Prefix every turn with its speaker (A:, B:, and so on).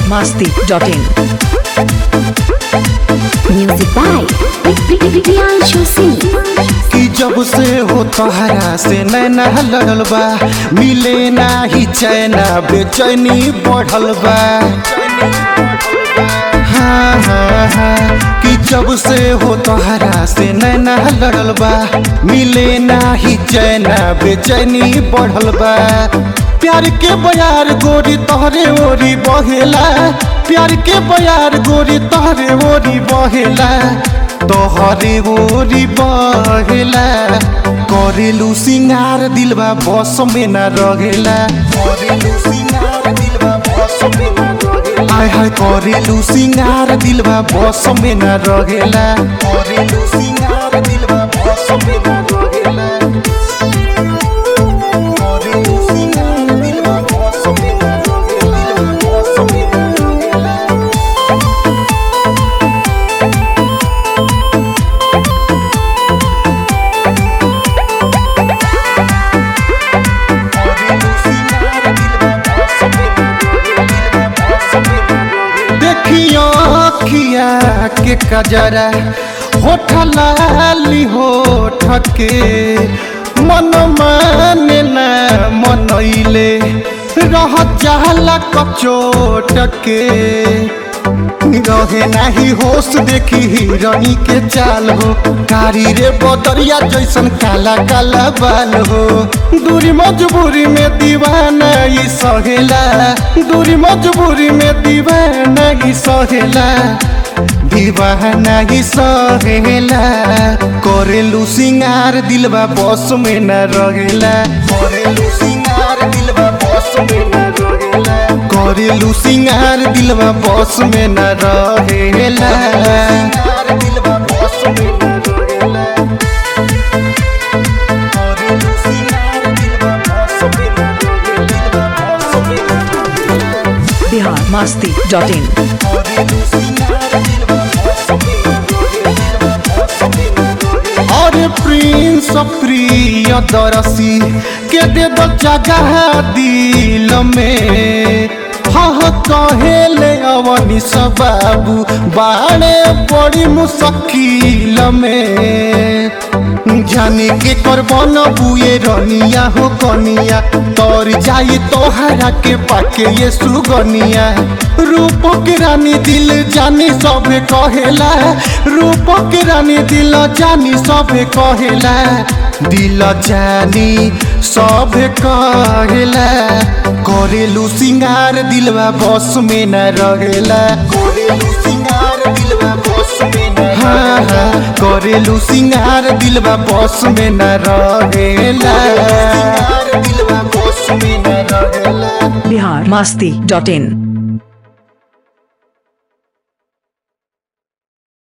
A: biharmasti.in
B: Music by Priyanshu Singh.
C: कि जब से हो तोहरा से नैना लड़ल बा मिले ना ही चैना बेचैनी बढ़ल बा हाँ हाँ हाँ कि जब से हो तोहरा से नैना लड़ल बा मिले ना ही चैना बेचैनी बढ़ल बा प्यार के बयार गोरी तोहरे ओरी बहेला प्यार के बयार गोरी तोहरे ओरी बहेला तोहरे ओरी बहेला करेलू सिंगार दिलबा बस में न रहेला करेलू सिंगार दिलबा बस में न रहेला आय हाय करेलू सिंगार दिलबा बस में न रहेला करेलू सिंगार दिलबा बस में न रहेला करेलू सिंगार दिलबा बस में न रहेला बस में न रहेला देखियो अखिया के कजरा होठ लाली होठ के मन माने ना मनैले रह जाला कचोट के रहे नाही होश देखी हिरणी के चाल हो कारी रे बदरिया जैसन काला काला बाल हो दूरी मजबूरी में दीवाना ई सहेला दूरी मजबूरी में दीवाना ई सहेला दीवाना ई सहेला करेलू सिंगार दिलबा बस में न रहेला करेलू सिंगार दिलबा बस में न रहेला करेलू सिंगार दिलबा बस में न रहेला दिलबा बस में न रहेला करेलू सिंगार दिलबा बस में न रहेला बस में न रहेला
A: biharmasti.in
C: करेलू सिंगार दिलबा बस में न रहेला बस में न रहेला अरे प्रिंस प्रिय दरसी के दे दो जगह दिल में हाँ कहेले अवनी बाबू बाणे बड़ी मुश्किल में जाने के कर बन बुए रनिया हो कनिया तोर जाई तोहरा के पाके ये सुगनिया रूप के रानी दिल जानी सबे कहेला रूप के रानी दिल जानी सबे कहेला दिल जानी सबे कहेला करेलू सिंगार दिलवा बस में न रहेला करेलू सिंगार दिलवा बस में न हाँ हाँ करेलू सिंगार दिलवा बस में न रहेला दिलवा बस में न रहेला
A: biharmasti.in